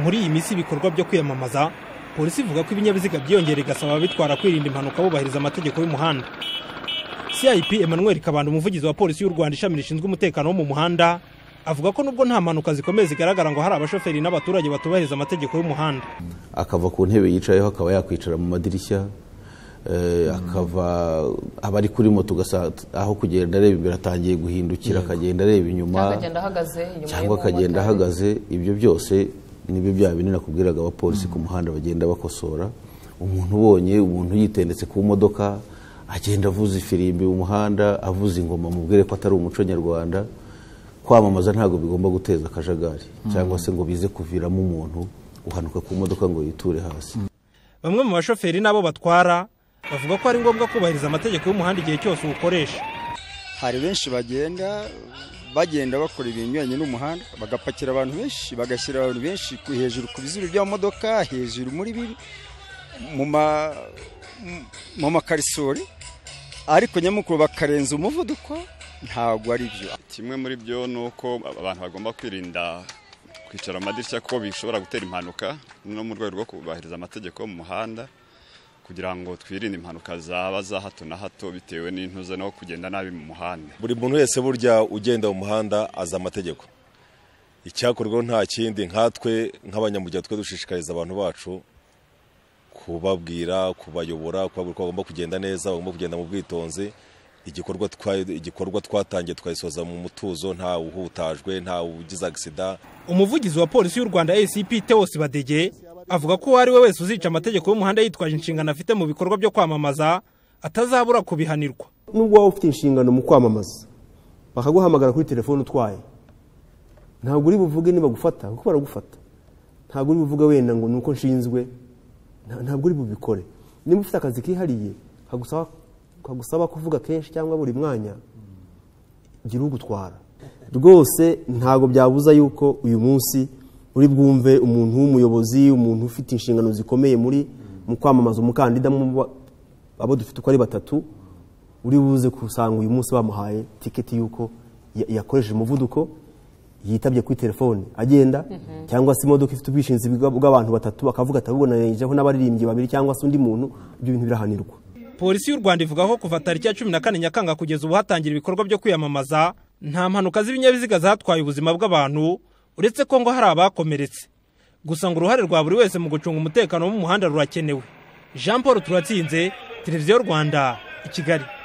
muri iyi minsi ibikorwa byo kwiyamamaza polisi ivuga ko ibinyabiziga byiyongera igasaba ababitwara kwirinda impanuka bubahiriza amategeko y'umuhanda cip emmanuel kabanda umuvugizi wa polisi y'u rwanda ishami rishinzwe umutekano wo mu muhanda avuga ko nubwo nta mpanuka zikomeye zigaragara ngo hari abashoferi n'abaturage batubahiriza amategeko y'umuhanda akava ku ntebe yicayeho akaba yakwicara mu madirishya akava abari kuri moto aho kugenda areba imbere atangiye guhindukira akagenda areba inyuma cyangwa akagenda ahagaze ibyo byose nibyo bya binini nakubwiraga abapolisi ku muhanda bagenda bakosora umuntu ubonye umuntu yitendetse ku modoka agenda avuza ifirimbi mu muhanda avuza ingoma mubwire ko atari umuco nyarwanda kwamamaza ntabwo bigomba guteza akajagari cyangwa se ngo bize kuviramo umuntu uhanuka ku modoka ngo yiture hasi bamwe mu bashoferi n'abo batwara bavuga ko ari ngombwa kubahiriza amategeko y'umuhanda igihe cyose uwukoresha hari benshi bagenda bagenda bakora ibinyuranye n'umuhanda bagapakira abantu benshi bagashyira abantu benshi hejuru ku bizuru by'amamodoka hejuru muri biri mu makarisori ariko nyamukuru bakarenza umuvuduko ntabwo ari byo kimwe muri byo ni uko abantu bagomba kwirinda kwicara mu madirishya kuko bishobora gutera impanuka no mu rwego rwo kubahiriza amategeko yo mu muhanda kugira ngo twirinde impanuka zaba za hato na hato bitewe n'intuze no kugenda nabi mu muhanda buri muntu wese burya ugenda mu muhanda azi amategeko icyakorwaho nta kindi nkatwe nk'abanyamuryango twe dushishikariza abantu bacu kubabwira kubayobora kubabwira ko bagomba kugenda neza bagomba kugenda mu bwitonzi igikorwa twatangiye twayisoza mu mutuzo nta uhutajwe nta ugize agisida umuvugizi wa polisi y'u rwanda acp tewosi badege avuga ko uwo ari we wese uzica amategeko y'umuhanda yitwaje inshingano afite mu bikorwa byo kwamamaza atazabura kubihanirwa nubwo waba ufite inshingano mu kwamamaza bakaguhamagara kuri telefone utwaye ntabwo uri buvuge nibagufata kuko baragufata ntabwo uri buvuge wenda ngo ni uko nshinzwe ntabwo uri bubikore niba ufite akazi kihariye kagusaba kuvuga kenshi cyangwa buri mwanya gira ugutwara rwose ntabwo byabuza yuko uyu munsi uri bwumve umuntu w'umuyobozi umuntu ufite inshingano zikomeye muri mu kwamamaza umukandida abo dufite uko ari batatu uri buze kusanga uyu munsi bamuhaye tiketi y'uko yakoresheje umuvuduko yitabye kuri telefone agenda cyangwa se imodoka ifite ubwishingizi bw'abantu batatu bakavuga atabubonerejeho n'abaririmbyi babiri cyangwa se undi muntu ibyo bintu birahanirwa polisi y'u rwanda ivuga ko kuva tariki ya cumi na kane nyakanga kugeza ubu hatangira ibikorwa byo kwiyamamaza nta mpanuka z'ibinyabiziga zatwaye ubuzima bw'abantu uretse ko ngo hari abakomeretse gusa ngo uruhare rwa buri wese mu gucunga umutekano wo mu muhanda rurakenewe jean paul turatsinze televiziyo rwanda i kigali